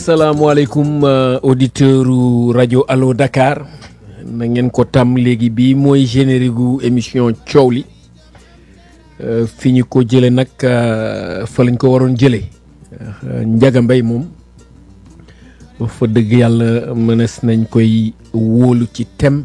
salaamaaleykum auditeur u rajo Allo Dakar na ngeen ko tam léegi bii mooy générique gu émission coow li fi ñu ko jële nag fa lañ ko waroon jële Njaga Mbay moom fa dëgg yàlla mënees nañ koy wóolu ci thème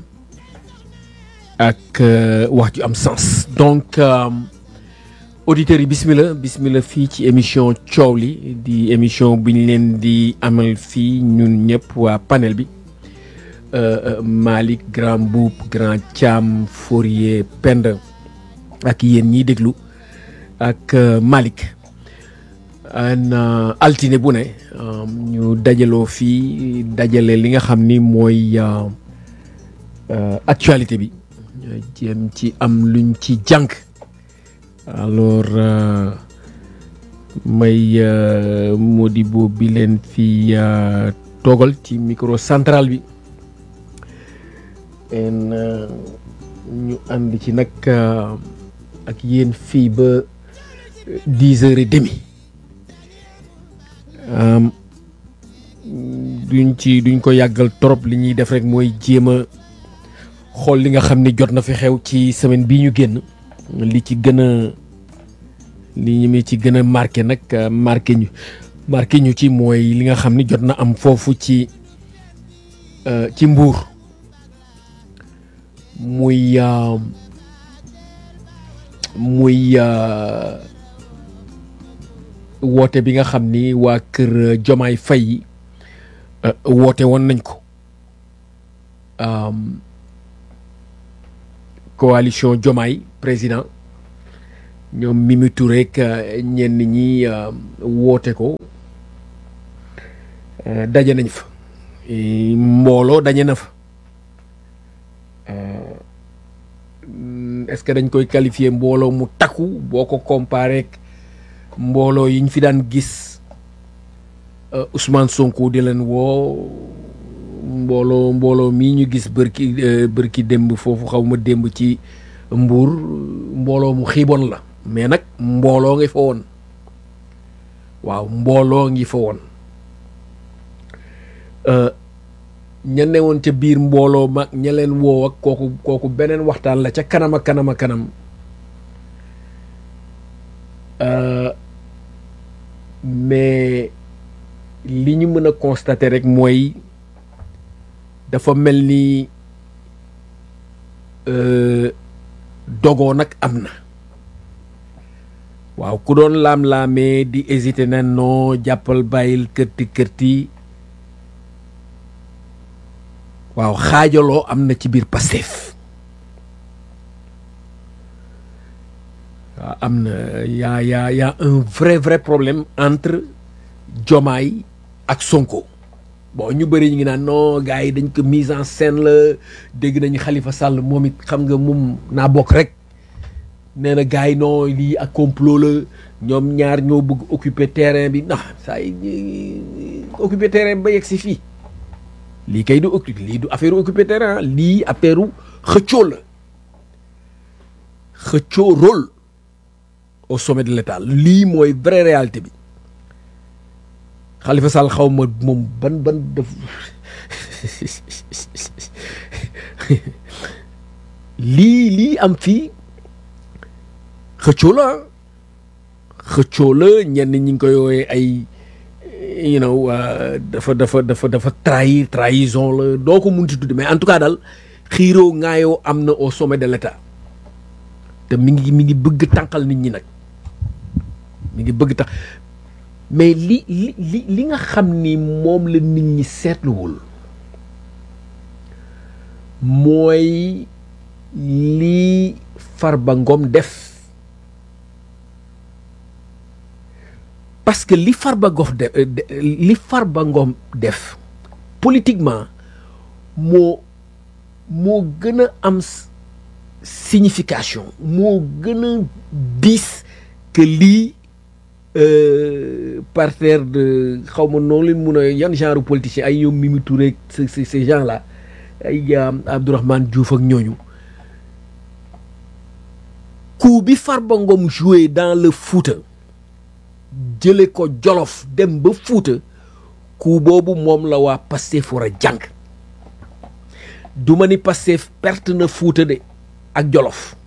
ak wax ju am sens donc auditeurs yi bismillah bismillah fii ci émission coow li di émission bi ñu leen di amal fii ñun ñëpp waa panel bi Malick Grand Boub Grand Thiam Fourier Penda ak yéen ñiy déglu ak Malick an altine bu ne ñu dajaloo fii dajale li nga xam ni mooy actualité bi jéem ci am luñ ci jànk alors may Modibo bi leen fi toogal ci micro central bi en ñu ànd ci nag ak yéen fii ba dix heures et demi duñ ci duñ ko yàggal trop li ñuy def rek mooy jéem a xool li nga xam ni jot na fi xew ci semaine bii ñu génn li ci gën a li ñu mi ci gën a marqué nag marqué ñu marqué ñu ci mooy li nga xam ni jot na am foofu ci ci mbuur muy muy woote bi nga xam ni waa kër Jomaay Fay woote woon nañ ko coalition Jomaay président ñoom Mimi Touré ak ñenn ñi woote ko daje nañ fa mbooloo daje na fa est-ce que dañ koy qualifier mbooloo mu takku boo ko comparé ak mbooloo yi ñu fi daan gis Ousmane Sonko di leen woo mbooloo mbooloo mii ñu gis bërki bërki démb foofu xaw ma démb ci Mbuur mbooloo mu xiiboon la mais nag mbooloo ngi fa woon waaw mbooloo ngi fa woon ña ne woon ca biir mbooloo mag ña leen woo ak kooku kooku beneen waxtaan la ca kanam a kanam a kanam mais li ñu mën a constater rek mooy dafa mel ni dogoo nag am na waaw ku doon laam-laamee di hésité na non jàppal bàyyil kërti kërti waaw xaajaloo am na ci biir Pastef waaw am na yaa yaa yaa un vrai vrai problème entre Diomaye ak Sonko bon ñu bëri ñu ngi naan non gars yi dañ ko mise en scène la dégg nañu Khalifa Sall moom it xam nga moom naa bokk rek nee na gars yi non lii ak complot la ñoom ñaar ñoo bëgg occuper terrain bi ndax saa yi occuper terrain ba yegg si fii lii kay du occuper lii du affaire occuper terrain lii affaire xëccoo la xëccoo rôle au sommet de l'état lii mooy vraie réalité bi Khalifa Sall xaw ma moom ban ban def lii lii am fii xëccoo la xëccoo la ñenn ñi ngi koy woowee ay you know dafa dafa dafa dafa trahir trahison la doo ko mun ci tudde mais en tout cas daal xiiroo ŋaayoo am na au sommet de l'état te mi ngi mi ngi bëgg tànqal nit ñi nag mi ngi bëgg tax mais li li li li nga xam ni moom la nit ñi seetluwul mooy lii Farba Ngom def parce que li Farba Ngom def li Farba Ngom def politiquement moo moo gën a am signification moo gën a diis que lii parterre de xaw ma noonu leen mun a yan genre politicien ay ñoom Mimi Touré ces ces gens là ay Abdourahmane Diouf ak ñooñu coup bi Farba Ngom joué dans le Fouta jële ko Jolof dem ba Fouta coup boobu moom la waa Pastef war a jàng du ma ni Pastef perte na Fuuta de ak Jolof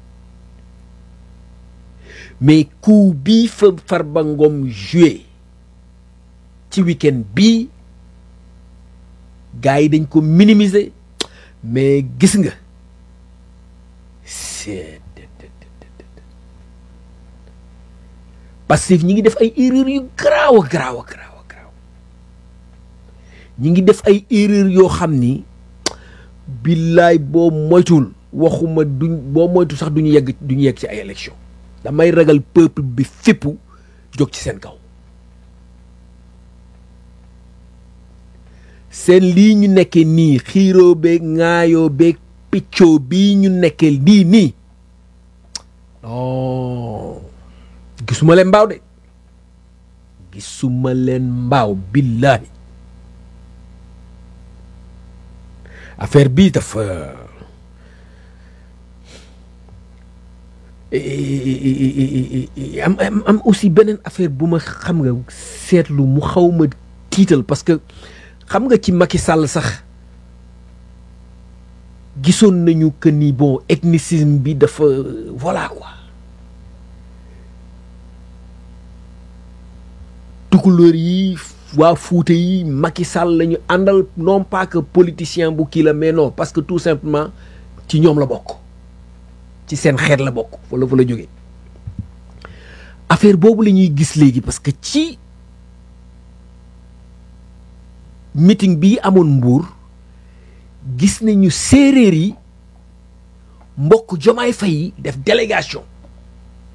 mais coup bii fa Farba Ngom joué ci week-end bii gars yi dañ ko minimiser mais gis nga c'est Pastef ñi ngi def ay erreur yu garaaw a garaaw a garaaw a garaaw ñi ngi def ay erreur yoo xam ni billaay boo moytul waxuma duñ boo moytul sax duñu yegg duñu yegg ci ay élection damay ragal peuple bi fippu jóg ci seen kaw seen lii ñu nekkee nii xiiroo beeg ŋaayoo beeg piccoo bii ñu nekkee lii nii non gisuma leen mbaaw de gisuma leen mbaaw billaahi affaire bii dafa am am am aussi beneen affaire bu ma xam nga seetlu mu xaw ma tiital parce que xam nga ci Macky Sall sax gisoon nañu que ni bon ethnicisme bi dafa voilà quoi tukulóor yi waa Fuuta yi Macky Sall la ñu àndal non pas que politicien bu kii la mais non parce que tout simplement ci ñoom la bokk ci seen xeet la bokk wala fa la jógee affaire boobu la ñuy gis léegi parce que ci meeting bii amoon Mbuur gis nañu séeréer yi mbokk Jomaay Fay yi def délégation